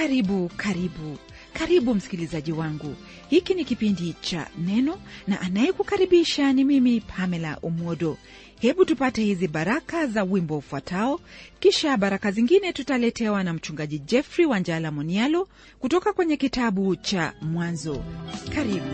karibu karibu karibu msikilizaji wangu hiki ni kipindi cha neno na anayekukaribisha ni mimi pamela umodo hebu tupate hizi baraka za wimbo ufuatao kisha baraka zingine tutaletewa na mchungaji jeffrey wanjala monialo kutoka kwenye kitabu cha mwanzo karibu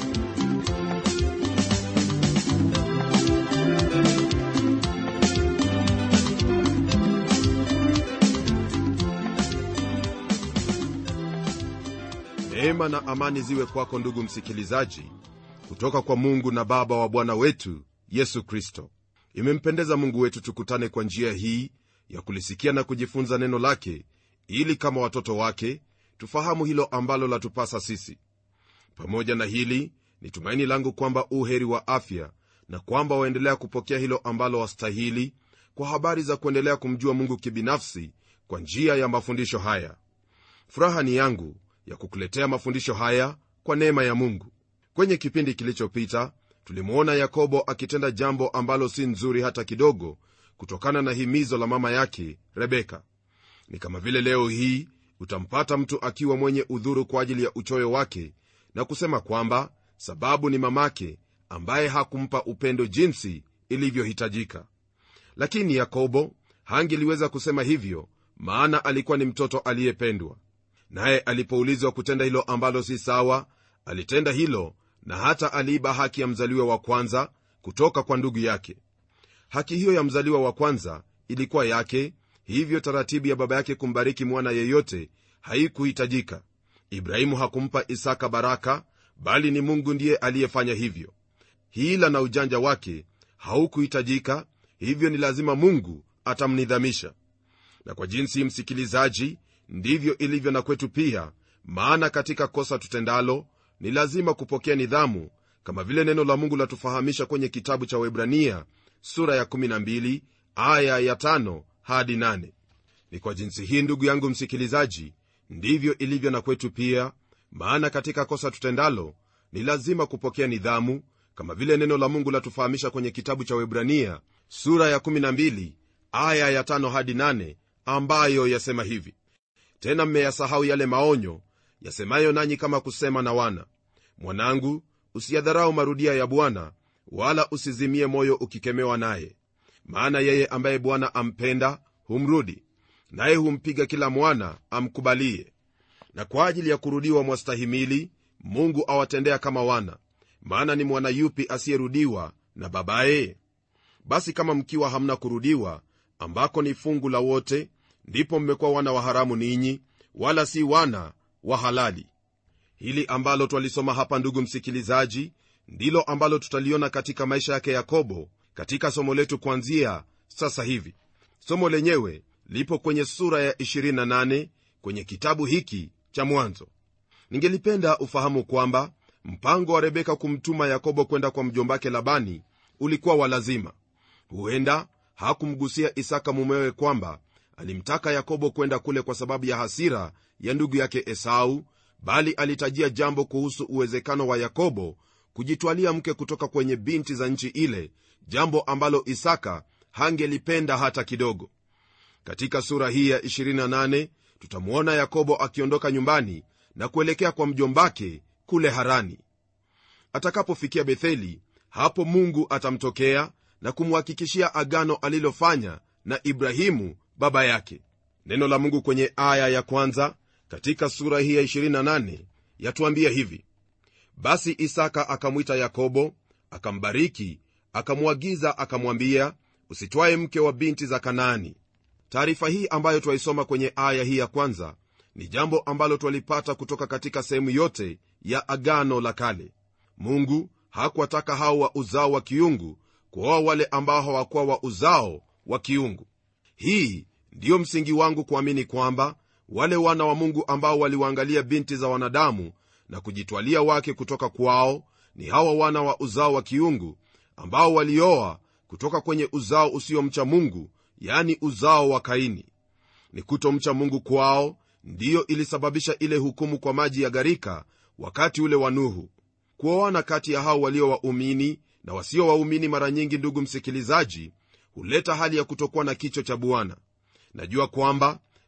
neema na amani ziwe kwako ndugu msikilizaji kutoka kwa mungu na baba wa bwana wetu yesu kristo imempendeza mungu wetu tukutane kwa njia hii ya kulisikia na kujifunza neno lake ili kama watoto wake tufahamu hilo ambalo latupasa sisi pamoja na hili ni tumaini langu kwamba uheri wa afya na kwamba waendelea kupokea hilo ambalo wastahili kwa habari za kuendelea kumjua mungu kibinafsi kwa njia ya mafundisho haya furaha ni yangu ya kukuletea mafundisho haya kwa neema ya mungu kwenye kipindi kilichopita tulimwona yakobo akitenda jambo ambalo si nzuri hata kidogo kutokana na himizo la mama yake rebeka ni kama vile leo hii utampata mtu akiwa mwenye udhuru kwa ajili ya uchoyo wake na kusema kwamba sababu ni mamake ambaye hakumpa upendo jinsi ilivyohitajika lakini yakobo hangeliweza kusema hivyo maana alikuwa ni mtoto aliyependwa naye alipoulizwa kutenda hilo ambalo si sawa alitenda hilo na hata aliiba haki ya mzaliwa wa kwanza kutoka kwa ndugu yake haki hiyo ya mzaliwa wa kwanza ilikuwa yake hivyo taratibu ya baba yake kumbariki mwana yeyote haikuhitajika ibrahimu hakumpa isaka baraka bali ni mungu ndiye aliyefanya hivyo hila na ujanja wake haukuhitajika hivyo ni lazima mungu atamnidhamisha na kwa jinsi msikilizaji ndivyo ilivyo na kwetu pia maana katika kosa tutendalo ni lazima kupokea nidhamu kama vile neno la mungu latufahamisha kwenye kitabu cha webrania sura ya 12 aya ya 5 hadi 8 ni kwa jinsi hii ndugu yangu msikilizaji ndivyo ilivyo na kwetu pia maana katika kosa tutendalo ni lazima kupokea nidhamu kama vile neno la mungu latufahamisha kwenye kitabu cha webrania sura ya 12 aya ya 5 hadi 8 ambayo yasema hivi tena mmeyasahau yale maonyo yasemayo nanyi kama kusema na wana mwanangu usiyadharau marudia ya bwana wala usizimie moyo ukikemewa naye maana yeye ambaye bwana ampenda humrudi naye humpiga kila mwana amkubalie na kwa ajili ya kurudiwa mwastahimili mungu awatendea kama wana maana ni mwana yupi asiyerudiwa na babaye basi kama mkiwa hamna kurudiwa ambako ni fungu la wote ndipo mmekuwa wana wa haramu ninyi wala si wana wa halali hili ambalo twalisoma hapa ndugu msikilizaji ndilo ambalo tutaliona katika maisha yake yakobo katika somo letu kuanzia sasa hivi somo lenyewe lipo kwenye sura ya 28 kwenye kitabu hiki cha mwanzo ningelipenda ufahamu kwamba mpango wa rebeka kumtuma yakobo kwenda kwa mjombake labani ulikuwa wa lazima huenda hakumgusia isaka mumewe kwamba alimtaka yakobo kwenda kule kwa sababu ya hasira ya ndugu yake esau bali alitajia jambo kuhusu uwezekano wa yakobo kujitwalia mke kutoka kwenye binti za nchi ile jambo ambalo isaka hangelipenda hata kidogo katika sura hii ya 28 tutamwona yakobo akiondoka nyumbani na kuelekea kwa mjombake kule harani atakapofikia betheli hapo mungu atamtokea na kumhakikishia agano alilofanya na ibrahimu baba yake neno la mungu kwenye aya ya kwanza katika sura hii ya 28 yatuambia hivi basi isaka akamwita yakobo akambariki akamwagiza akamwambia usitwaye mke wa binti za kanaani taarifa hii ambayo twaisoma kwenye aya hii ya kwanza ni jambo ambalo twalipata kutoka katika sehemu yote ya agano la kale mungu hakuwataka hao wa uzao wa kiungu kuoa wale ambao hawakuwa wa uzao wa kiungu hii ndiyo msingi wangu kuamini kwamba wale wana wa mungu ambao waliwaangalia binti za wanadamu na kujitwalia wake kutoka kwao ni hawa wana wa uzao wa kiungu ambao walioa kutoka kwenye uzao usiomcha mungu yani uzao wa kaini ni kutomcha mungu kwao ndiyo ilisababisha ile hukumu kwa maji ya gharika wakati ule wa nuhu kuoana kati ya hao walio waumini na wasio waumini mara nyingi ndugu msikilizaji huleta hali ya kutokuwa na kicho cha bwana najua kwamba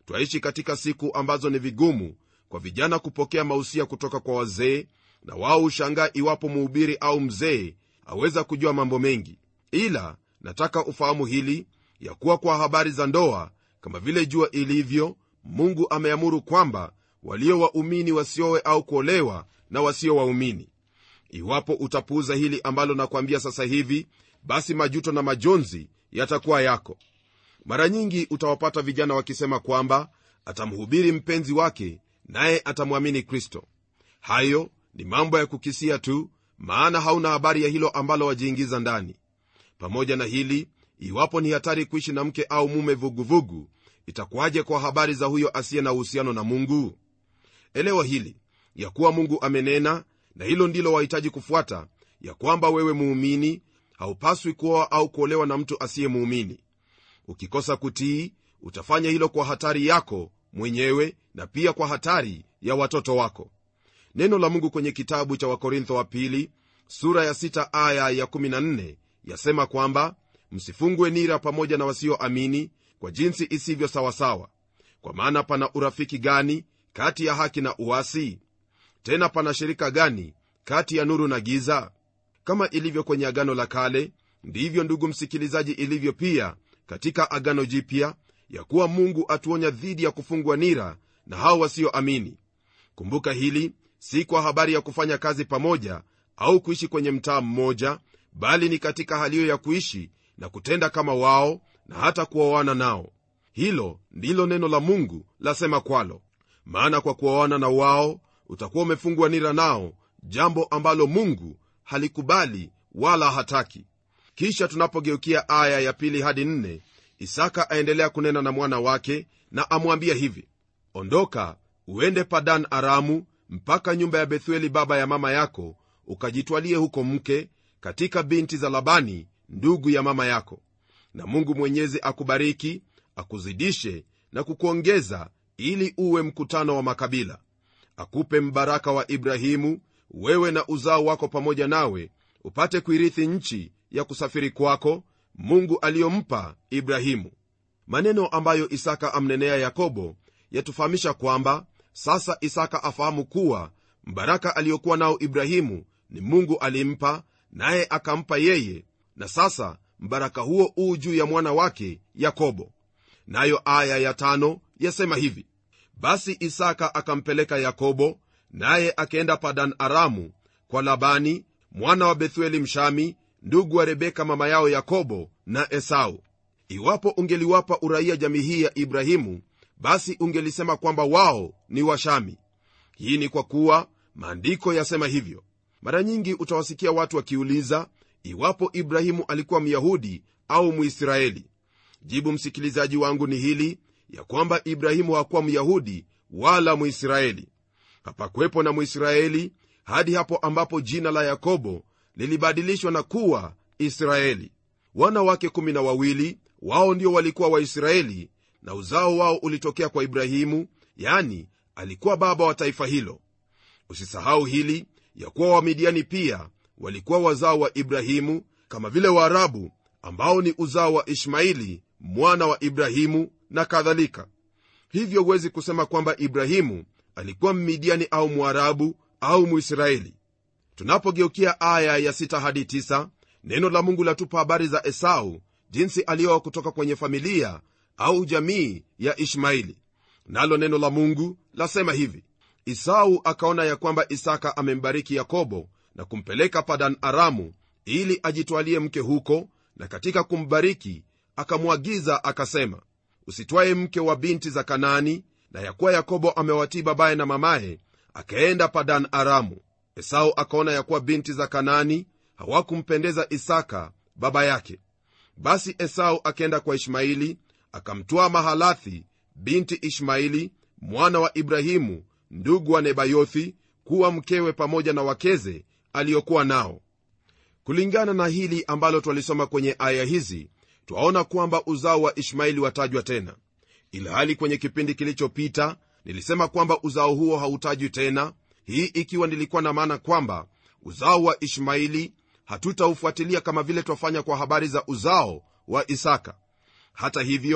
twaishi katika siku ambazo ni vigumu kwa vijana kupokea mausia kutoka kwa wazee na wao hushangaa iwapo muhubiri au mzee aweza kujua mambo mengi ila nataka ufahamu hili ya kuwa kwa habari za ndoa kama vile jua ilivyo mungu ameamuru kwamba walio waumini wasiowe au kuolewa na wasio waumini iwapo utapuuza hili ambalo nakwambia sasa hivi basi majuto na majonzi yatakuwa yako mara nyingi utawapata vijana wakisema kwamba atamhubiri mpenzi wake naye atamwamini kristo hayo ni mambo ya kukisia tu maana hauna habari ya hilo ambalo wajiingiza ndani pamoja na hili iwapo ni hatari kuishi na mke au mume vuguvugu itakuwaje kwa habari za huyo asiye na uhusiano na mungu elewa hili ya kuwa mungu amenena na hilo ndilo wahitaji kufuata ya kwamba wewe muumini haupaswi kuoa au kuolewa na mtu asiye muumini ukikosa kutii utafanya hilo kwa hatari yako mwenyewe na pia kwa hatari ya watoto wako neno la mungu kwenye kitabu cha wakorintho wa pili sura ya 6 aya ya 14 yasema kwamba msifungwe nira pamoja na wasioamini kwa jinsi isivyo sawasawa kwa maana pana urafiki gani kati ya haki na uasi tena pana shirika gani kati ya nuru na giza kama ilivyo kwenye agano la kale ndivyo ndugu msikilizaji ilivyo pia katika agano jipya ya kuwa mungu atuonya dhidi ya kufungwa nira na hao wasioamini kumbuka hili si kwa habari ya kufanya kazi pamoja au kuishi kwenye mtaa mmoja bali ni katika haliyo ya kuishi na kutenda kama wao na hata kuoana nao hilo ndilo neno la mungu lasema kwalo maana kwa kuoana na wao utakuwa umefungwa nira nao jambo ambalo mungu halikubali wala hataki kisha tunapogeukia aya ya pili hadi nne isaka aendelea kunena na mwana wake na amwambia hivi ondoka uende padan aramu mpaka nyumba ya bethueli baba ya mama yako ukajitwalie huko mke katika binti za labani ndugu ya mama yako na mungu mwenyezi akubariki akuzidishe na kukuongeza ili uwe mkutano wa makabila akupe mbaraka wa ibrahimu wewe na uzao wako pamoja nawe upate kuirithi nchi ya kusafiri kwako mungu aliyompa ibrahimu maneno ambayo isaka amnenea yakobo yatufahamisha kwamba sasa isaka afahamu kuwa mbaraka aliyokuwa nao ibrahimu ni mungu alimpa naye akampa yeye na sasa mbaraka huo uu juu ya mwana wake yakobo nayo aya ya tano yasema hivi basi isaka akampeleka yakobo naye akaenda padan aramu kwa labani mwana wa bethueli mshami ndugu wa rebeka mama yao yakobo na esau iwapo ungeliwapa uraia jamii hii ya ibrahimu basi ungelisema kwamba wao ni washami hii ni kwa kuwa maandiko yasema hivyo mara nyingi utawasikia watu wakiuliza iwapo ibrahimu alikuwa myahudi au mwisraeli jibu msikilizaji wangu ni hili ya kwamba ibrahimu hakuwa myahudi wala mwisraeli hapakuwepo na mwisraeli hadi hapo ambapo jina la yakobo lilibadilishwa na kuwa israeli wana wake kumi na wawili wao ndio walikuwa waisraeli na uzao wao ulitokea kwa ibrahimu yani alikuwa baba wa taifa hilo usisahau hili ya kuwa wamidiani pia walikuwa wazao wa ibrahimu kama vile waarabu ambao ni uzao wa ishmaili mwana wa ibrahimu na kadhalika hivyo huwezi kusema kwamba ibrahimu alikuwa mmidiani au mwarabu au mwisraeli tunapogeukia aya ya 6 hadi 9 neno la mungu latupa habari za esau jinsi alioa kutoka kwenye familia au jamii ya ishmaili nalo neno la mungu lasema hivi isau akaona ya kwamba isaka amembariki yakobo na kumpeleka padan aramu ili ajitwalie mke huko na katika kumbariki akamwagiza akasema usitwaye mke wa binti za kanaani na yakuwa yakobo amewatii babaye na mamaye akaenda padan aramu esau akaona yakuwa binti za kanaani hawakumpendeza isaka baba yake basi esau akaenda kwa ishmaili akamtwaa mahalathi binti ishmaili mwana wa ibrahimu ndugu wa nebayothi kuwa mkewe pamoja na wakeze aliyokuwa nao kulingana na hili ambalo twalisoma kwenye aya hizi twaona kwamba uzao wa ishmaili watajwa tena ilhali kwenye kipindi kilichopita nilisema kwamba uzao huo hautajwi tena hii ikiwa nilikuwa na maana kwamba uzao wa ishmaili hatutaufuatilia kama vile twafanya kwa habari za uzao wa isaka hata hivyo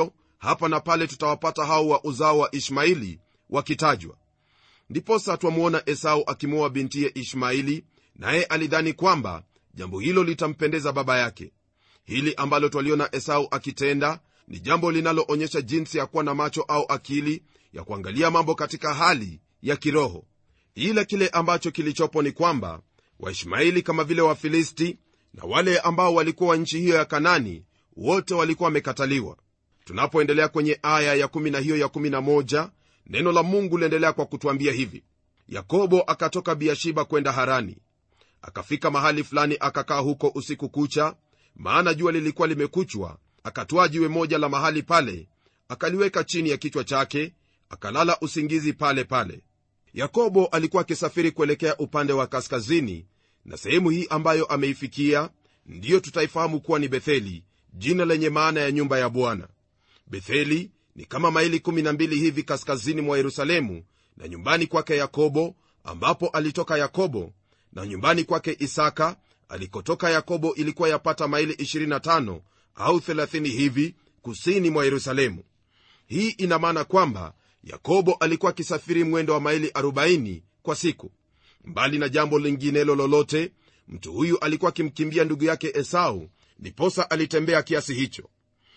hapa na pale tutawapata hao wa uzao wa ishmaili wakitajwa ndiposa twamwona esau akimwoa bintiye ishmaili naye alidhani kwamba jambo hilo litampendeza baba yake hili ambalo twaliona esau akitenda ni jambo linaloonyesha jinsi ya kuwa na macho au akili ya kuangalia mambo katika hali ya kiroho ila kile ambacho kilichopo ni kwamba waishmaili kama vile wafilisti na wale ambao walikuwa wa nchi hiyo ya kanani wote walikuwa wamekataliwa tunapoendelea kwenye aya ya 1 na hiyo ya 11 neno la mungu liendelea kwa kutwambia hivi yakobo akatoka biashiba kwenda harani akafika mahali fulani akakaa huko usiku kucha maana jua lilikuwa limekuchwa akatwaa jiwe moja la mahali pale akaliweka chini ya kichwa chake akalala usingizi pale pale yakobo alikuwa akisafiri kuelekea upande wa kaskazini na sehemu hii ambayo ameifikia ndiyo tutaifahamu kuwa ni betheli jina lenye maana ya nyumba ya bwana betheli ni kama maili 12 hivi kaskazini mwa yerusalemu na nyumbani kwake yakobo ambapo alitoka yakobo na nyumbani kwake isaka alikotoka yakobo ilikuwa yapata maili 25 au 30 hivi kusini mwa yerusalemu hii ina maana kwamba yakobo alikuwa akisafiri mwendo wa maili 40 kwa siku mbali na jambo linginelo lolote mtu huyu alikuwa akimkimbia ndugu yake esau ndiposa alitembea kiasi hicho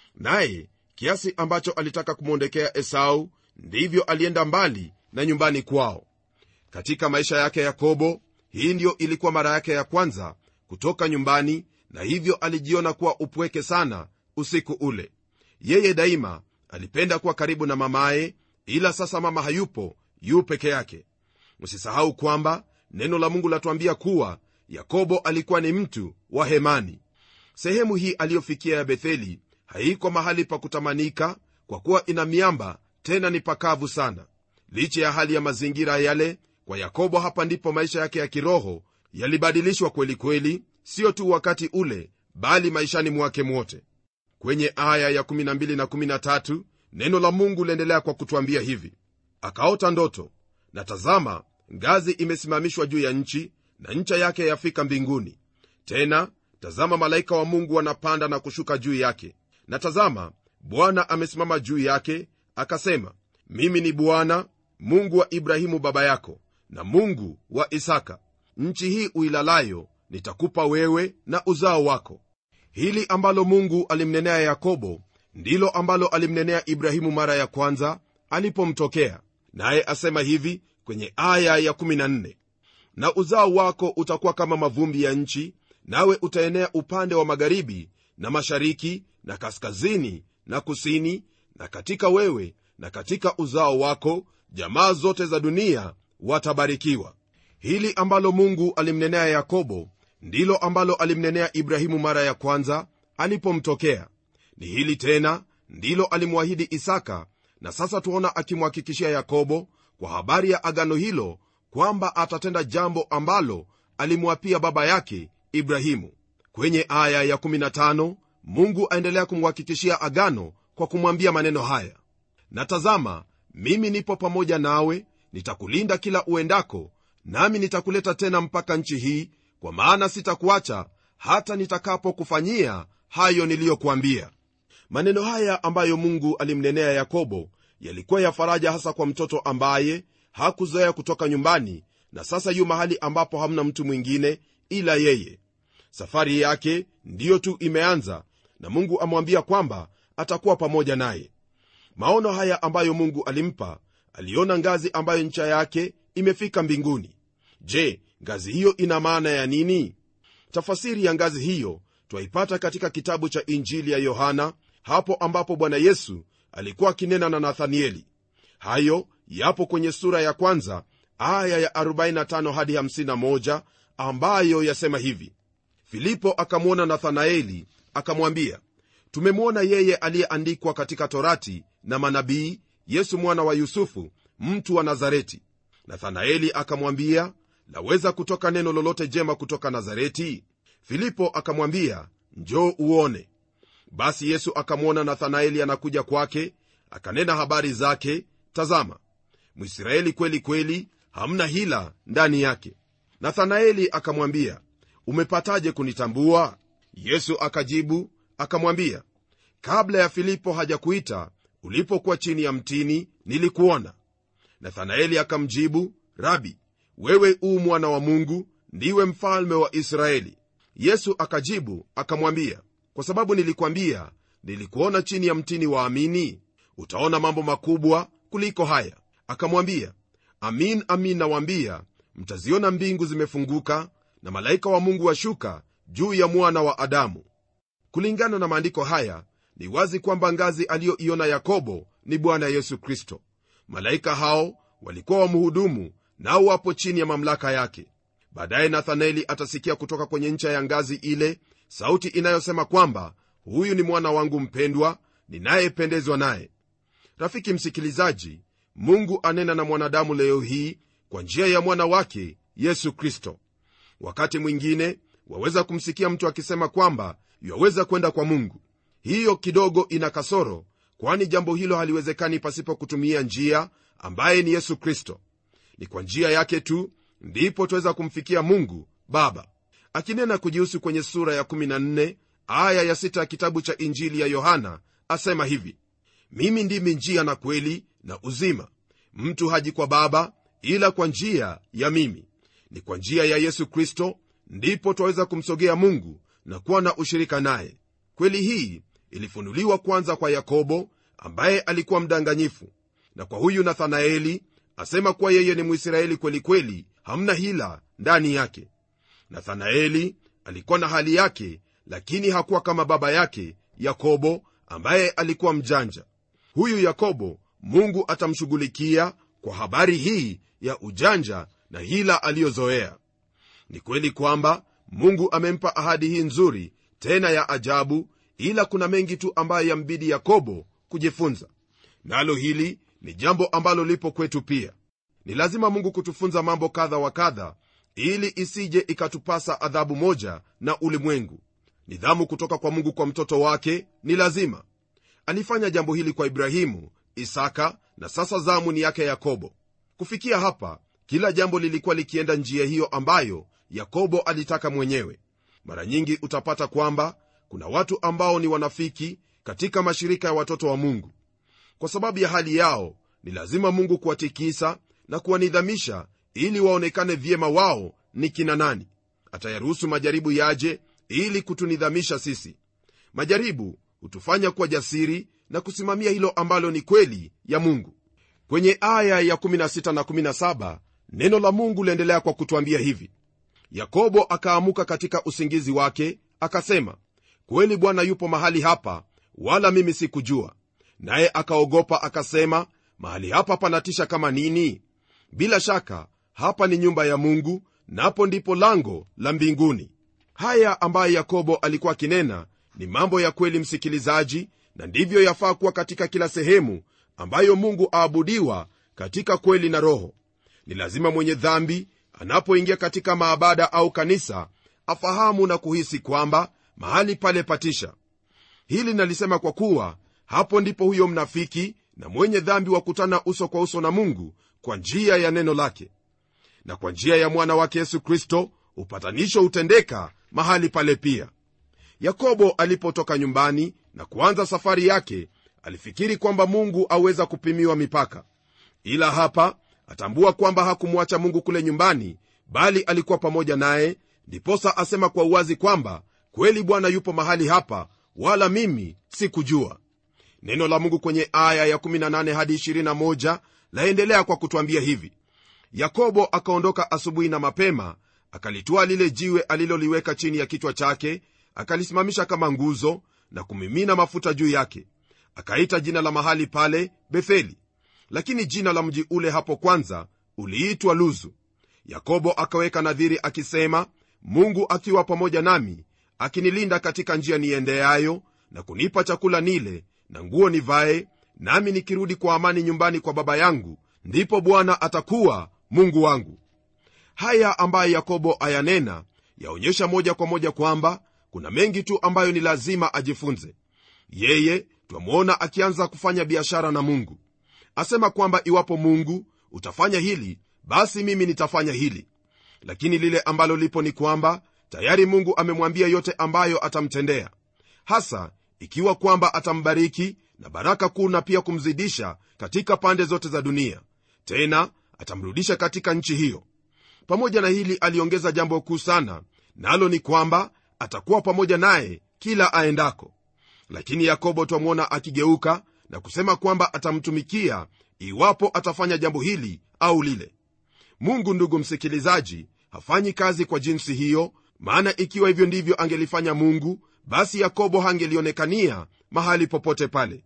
naye kiasi ambacho alitaka kumwondekea esau ndivyo alienda mbali na nyumbani kwao katika maisha yake yakobo hii ndiyo ilikuwa mara yake ya kwanza kutoka nyumbani na hivyo alijiona kuwa upweke sana usiku ule yeye daima alipenda kuwa karibu na mamaye ila sasa mama hayupo yu peke yake msisahau kwamba neno la mungu latuambia kuwa yakobo alikuwa ni mtu wa hemani sehemu hii aliyofikia ya betheli haiko mahali pa kutamanika kwa kuwa ina miamba tena ni pakavu sana licha ya hali ya mazingira yale kwa yakobo hapa ndipo maisha yake ya kiroho yalibadilishwa kweli kweli sio tu wakati ule bali maishani mwake mwote kwenye aya ya 12 na 13 neno la mungu liendelea kwa kutwambia hivi akaota ndoto na tazama ngazi imesimamishwa juu ya nchi na ncha yake yafika mbinguni tena tazama malaika wa mungu wanapanda na kushuka juu yake na tazama bwana amesimama juu yake akasema mimi ni bwana mungu wa ibrahimu baba yako na mungu wa isaka nchi hii uilalayo nitakupa wewe na uzao wako hili ambalo mungu alimnenea yakobo ndilo ambalo alimnenea ibrahimu mara ya kwanza alipomtokea naye asema hivi kwenye aya ya 14 na uzao wako utakuwa kama mavumbi ya nchi nawe utaenea upande wa magharibi na mashariki na kaskazini na kusini na katika wewe na katika uzao wako jamaa zote za dunia watabarikiwa hili ambalo mungu alimnenea yakobo ndilo ambalo alimnenea ibrahimu mara ya kwanza alipomtokea ni hili tena ndilo alimwahidi isaka na sasa tuona akimhakikishia yakobo kwa habari ya agano hilo kwamba atatenda jambo ambalo alimwapia baba yake ibrahimu kwenye aya ya 15 mungu aendelea kumhakikishia agano kwa kumwambia maneno haya na tazama mimi nipo pamoja nawe nitakulinda kila uendako nami nitakuleta tena mpaka nchi hii kwa maana sitakuacha hata nitakapokufanyia hayo niliyokuambia maneno haya ambayo mungu alimnenea yakobo yalikuwa ya faraja hasa kwa mtoto ambaye hakuzoea kutoka nyumbani na sasa yu mahali ambapo hamna mtu mwingine ila yeye safari yake ndiyo tu imeanza na mungu amwambia kwamba atakuwa pamoja naye maono haya ambayo mungu alimpa aliona ngazi ambayo ncha yake imefika mbinguni je ngazi hiyo ina maana ya nini tafasiri ya ngazi hiyo twaipata katika kitabu cha injili ya yohana hapo ambapo bwana yesu alikuwa akinena na nathanieli hayo yapo kwenye sura ya kwanza aya ya 45 hadi 51 ambayo yasema hivi filipo akamwona nathanaeli akamwambia tumemwona yeye aliyeandikwa katika torati na manabii yesu mwana wa yusufu mtu wa nazareti nathanaeli akamwambia laweza kutoka neno lolote jema kutoka nazareti filipo akamwambia njoo uone basi yesu akamwona nathanaeli anakuja kwake akanena habari zake tazama mwisraeli kweli kweli hamna hila ndani yake nathanaeli akamwambia umepataje kunitambua yesu akajibu akamwambia kabla ya filipo hajakuita ulipokuwa chini ya mtini nilikuona nathanaeli akamjibu rabi wewe uu mwana wa mungu ndiwe mfalme wa israeli yesu akajibu akamwambia kwa sababu nilikwambia nilikuona chini ya mtini waamini utaona mambo makubwa kuliko haya akamwambia amin amin nawaambia mtaziona mbingu zimefunguka na malaika wa mungu washuka juu ya mwana wa adamu kulingana na maandiko haya ni wazi kwamba ngazi aliyoiona yakobo ni bwana yesu kristo malaika hao walikuwa wamhudumu nao wapo chini ya mamlaka yake baadaye nathanaeli atasikia kutoka kwenye ncha ya ngazi ile sauti inayosema kwamba huyu ni mwana wangu mpendwa ninayependezwa naye rafiki msikilizaji mungu anena na mwanadamu leo hii kwa njia ya mwana wake yesu kristo wakati mwingine waweza kumsikia mtu akisema kwamba yaweza kwenda kwa mungu hiyo kidogo ina kasoro kwani jambo hilo haliwezekani pasipo kutumia njia ambaye ni yesu kristo ni kwa njia yake tu ndipo twaweza kumfikia mungu baba akinena kujihusu kwenye sura ya 14 aya ya 6 ya kitabu cha injili ya yohana asema hivi mimi ndimi njia na kweli na uzima mtu haji kwa baba ila kwa njia ya mimi ni kwa njia ya yesu kristo ndipo twaweza kumsogea mungu na kuwa na ushirika naye kweli hii ilifunuliwa kwanza kwa yakobo ambaye alikuwa mdanganyifu na kwa huyu nathanaeli asema kuwa yeye ni mwisraeli kweli kweli hamna hila ndani yake nathanaeli alikuwa na hali yake lakini hakuwa kama baba yake yakobo ambaye alikuwa mjanja huyu yakobo mungu atamshughulikia kwa habari hii ya ujanja na hila aliyozoea ni kweli kwamba mungu amempa ahadi hii nzuri tena ya ajabu ila kuna mengi tu ambayo yambidi yakobo kujifunza nalo hili ni jambo ambalo lipo kwetu pia ni lazima mungu kutufunza mambo kadha wa kadha ili isije ikatupasa adhabu moja na ulimwengu nidhamu kutoka kwa mungu kwa mtoto wake ni lazima alifanya jambo hili kwa ibrahimu isaka na sasa zamu ni yake yakobo kufikia hapa kila jambo lilikuwa likienda njia hiyo ambayo yakobo alitaka mwenyewe mara nyingi utapata kwamba kuna watu ambao ni wanafiki katika mashirika ya watoto wa mungu kwa sababu ya hali yao ni lazima mungu kuwatikisa na kuwanidhamisha ili waonekane vyema wao ni kina nani atayaruhusu majaribu yaje ili kutunidhamisha sisi majaribu hutufanya kuwa jasiri na kusimamia hilo ambalo ni kweli ya mungu kwenye aya ya 16 na 17 neno la mungu liendelea kwa kutwambia hivi yakobo akaamuka katika usingizi wake akasema kweli bwana yupo mahali hapa wala mimi sikujua naye akaogopa akasema mahali hapa panatisha kama nini bila shaka hapa ni nyumba ya mungu napo ndipo lango la mbinguni haya ambayo yakobo alikuwa akinena ni mambo ya kweli msikilizaji na ndivyo yafaa kuwa katika kila sehemu ambayo mungu aabudiwa katika kweli na roho ni lazima mwenye dhambi anapoingia katika maabada au kanisa afahamu na kuhisi kwamba mahali pale patisha hili nalisema kwa kuwa hapo ndipo huyo mnafiki na mwenye dhambi wakutana uso kwa uso na mungu kwa njia ya neno lake na kwa njia ya mwana wake yesu kristo upatanisho hutendeka mahali pale pia yakobo alipotoka nyumbani na kuanza safari yake alifikiri kwamba mungu aweza kupimiwa mipaka ila hapa atambua kwamba hakumwacha mungu kule nyumbani bali alikuwa pamoja naye ndiposa asema kwa uwazi kwamba kweli bwana yupo mahali hapa wala mimi sikujua neno la mungu kwenye aya ya 18 hadi 21 laendelea kwa kutwambia hivi yakobo akaondoka asubuhi na mapema akalitwaa lile jiwe aliloliweka chini ya kichwa chake akalisimamisha kama nguzo na kumimina mafuta juu yake akaita jina la mahali pale betheli lakini jina la mji ule hapo kwanza uliitwa luzu yakobo akaweka nadhiri akisema mungu akiwa pamoja nami akinilinda katika njia niendeayo na kunipa chakula nile na nguo nivae nami nikirudi kwa amani nyumbani kwa baba yangu ndipo bwana atakuwa mungu wangu haya ambayo yakobo ayanena yaonyesha moja kwa moja kwamba kuna mengi tu ambayo ni lazima ajifunze yeye twamwona akianza kufanya biashara na mungu asema kwamba iwapo mungu utafanya hili basi mimi nitafanya hili lakini lile ambalo lipo ni kwamba tayari mungu amemwambia yote ambayo atamtendea hasa ikiwa kwamba atambariki na baraka kuu na pia kumzidisha katika pande zote za dunia tena atamrudisha katika nchi hiyo pamoja na hili aliongeza jambo kuu sana nalo na ni kwamba atakuwa pamoja naye kila aendako lakini yakobo twamwona akigeuka na kusema kwamba atamtumikia iwapo atafanya jambo hili au lile mungu ndugu msikilizaji hafanyi kazi kwa jinsi hiyo maana ikiwa hivyo ndivyo angelifanya mungu basi yakobo hangelionekania mahali popote pale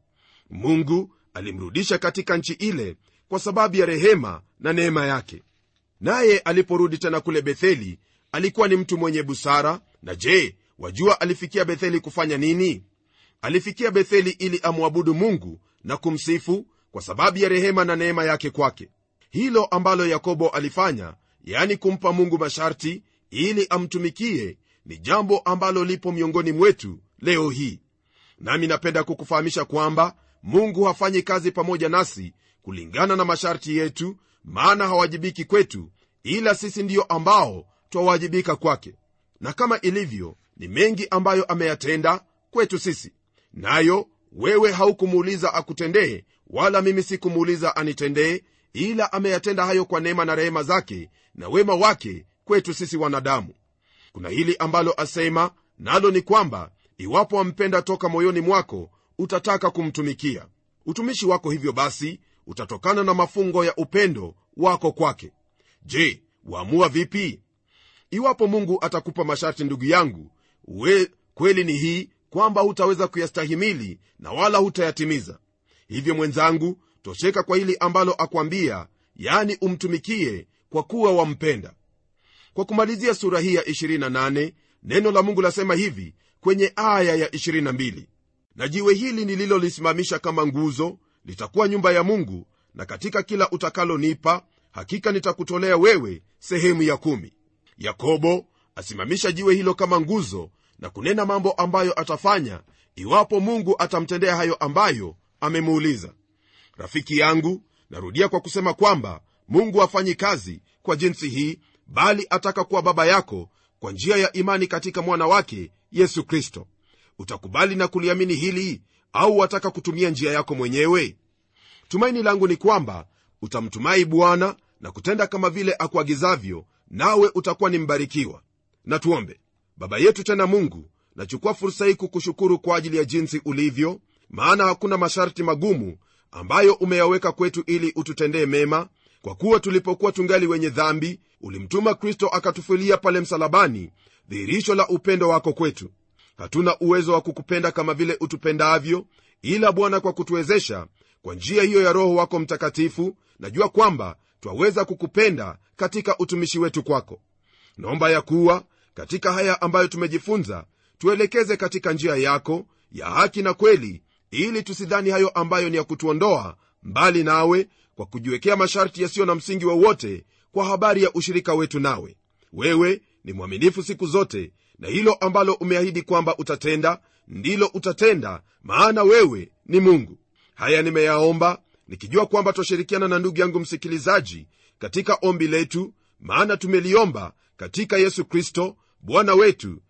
mungu alimrudisha katika nchi ile kwa sababu ya rehema na neema yake naye aliporudi tena kule betheli alikuwa ni mtu mwenye busara na je wajua alifikia betheli kufanya nini alifikia betheli ili amwabudu mungu na kumsifu kwa sababu ya rehema na neema yake kwake hilo ambalo yakobo alifanya yani kumpa mungu masharti ili amtumikie ni jambo ambalo lipo miongoni mwetu leo hii nami napenda kukufahamisha kwamba mungu hafanyi kazi pamoja nasi kulingana na masharti yetu maana hawajibiki kwetu ila sisi ndiyo ambao twawajibika kwake na kama ilivyo ni mengi ambayo ameyatenda kwetu sisi nayo wewe haukumuuliza akutendee wala mimi sikumuuliza anitendee ila ameyatenda hayo kwa neema na rehema zake na wema wake kwetu sisi wanadamu kuna hili ambalo asema nalo ni kwamba iwapo wampenda toka moyoni mwako utataka kumtumikia utumishi wako hivyo basi utatokana na mafungo ya upendo wako kwake je waamua vipi iwapo mungu atakupa masharti ndugu yangu we kweli ni hii kwamba hutaweza kuyastahimili na wala hutayatimiza hivyo mwenzangu tosheka kwa hili ambalo akwambia yani umtumikie kwa kuwa wampenda kwa kumalizia sura hii ya 28 neno la mungu lasema hivi kwenye aya ya 22 na jiwe hili nililolisimamisha kama nguzo litakuwa nyumba ya mungu na katika kila utakalonipa hakika nitakutolea wewe sehemu ya kumi yakobo asimamisha jiwe hilo kama nguzo na kunena mambo ambayo atafanya iwapo mungu atamtendea hayo ambayo amemuuliza rafiki yangu narudia kwa kusema kwamba mungu hafanyi kazi kwa jinsi hii bali ataka kuwa baba yako kwa njia ya imani katika mwana wake yesu kristo utakubali na kuliamini hili au wataka kutumia njia yako mwenyewe tumaini langu ni kwamba utamtumai bwana na kutenda kama vile akuagizavyo nawe utakuwa ni mbarikiwa na tuombe baba yetu tena mungu nachukua fursa hii kukushukuru kwa ajili ya jinsi ulivyo maana hakuna masharti magumu ambayo umeyaweka kwetu ili ututendee mema kwa kuwa tulipokuwa tungali wenye dhambi ulimtuma kristo akatufilia pale msalabani dhihirisho la upendo wako kwetu hatuna uwezo wa kukupenda kama vile utupendavyo ila bwana kwa kutuwezesha kwa njia hiyo ya roho wako mtakatifu najua kwamba twaweza kukupenda katika utumishi wetu kwako naomba ya kuwa katika haya ambayo tumejifunza tuelekeze katika njia yako ya haki na kweli ili tusidhani hayo ambayo ni ya kutuondoa mbali nawe kwa kujiwekea masharti yasiyo na msingi wowote kwa habari ya ushirika wetu nawe wewe ni mwaminifu siku zote na hilo ambalo umeahidi kwamba utatenda ndilo utatenda maana wewe ni mungu haya nimeyaomba nikijua kwamba twashirikiana na ndugu yangu msikilizaji katika ombi letu maana tumeliomba katika yesu kristo bwana wetu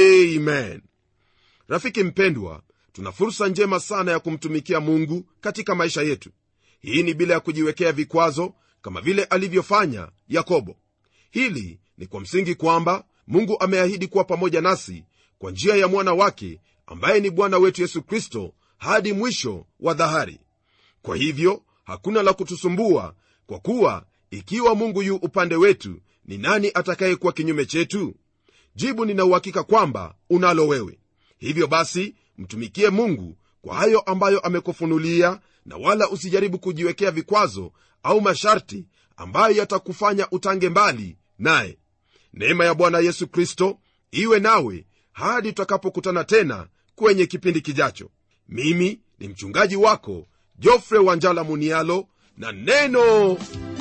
amen rafiki mpendwa tuna fursa njema sana ya kumtumikia mungu katika maisha yetu hii ni bila ya kujiwekea vikwazo kama vile alivyofanya yakobo hili ni kwa msingi kwamba mungu ameahidi kuwa pamoja nasi kwa njia ya mwana wake ambaye ni bwana wetu yesu kristo hadi mwisho wa dhahari kwa hivyo hakuna la kutusumbua kwa kuwa ikiwa mungu yu upande wetu ni nani atakayekuwa kinyume chetu jibu ninauhakika kwamba unalo wewe hivyo basi mtumikie mungu kwa hayo ambayo amekufunulia na wala usijaribu kujiwekea vikwazo au masharti ambayo yatakufanya utange mbali naye neema ya bwana yesu kristo iwe nawe hadi tutakapokutana tena kwenye kipindi kijacho mimi ni mchungaji wako jofre wanjala munialo na neno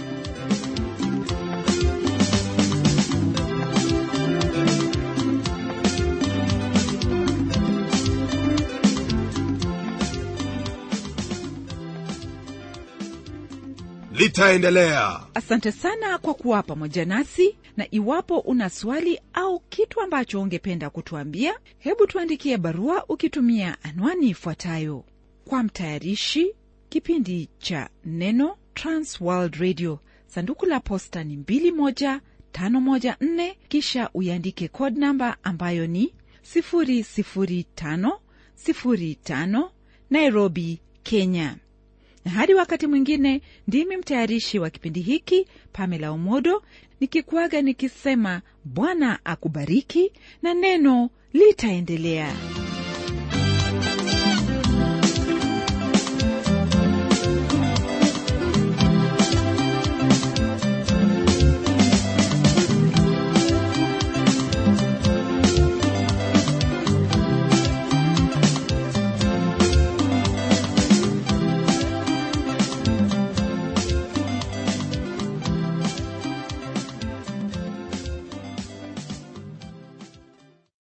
litaendelea asante sana kwa kuwa pamoja nasi na iwapo una swali au kitu ambacho ungependa kutuambia hebu tuandikie barua ukitumia anwani ifuatayo kwa mtayarishi kipindi cha neno transworld radio sanduku la posta ni 21514 kisha uiandike code namba ambayo ni 00505 nairobi kenya na hadi wakati mwingine ndimi mtayarishi wa kipindi hiki pamela umodo nikikuaga nikisema bwana akubariki na neno litaendelea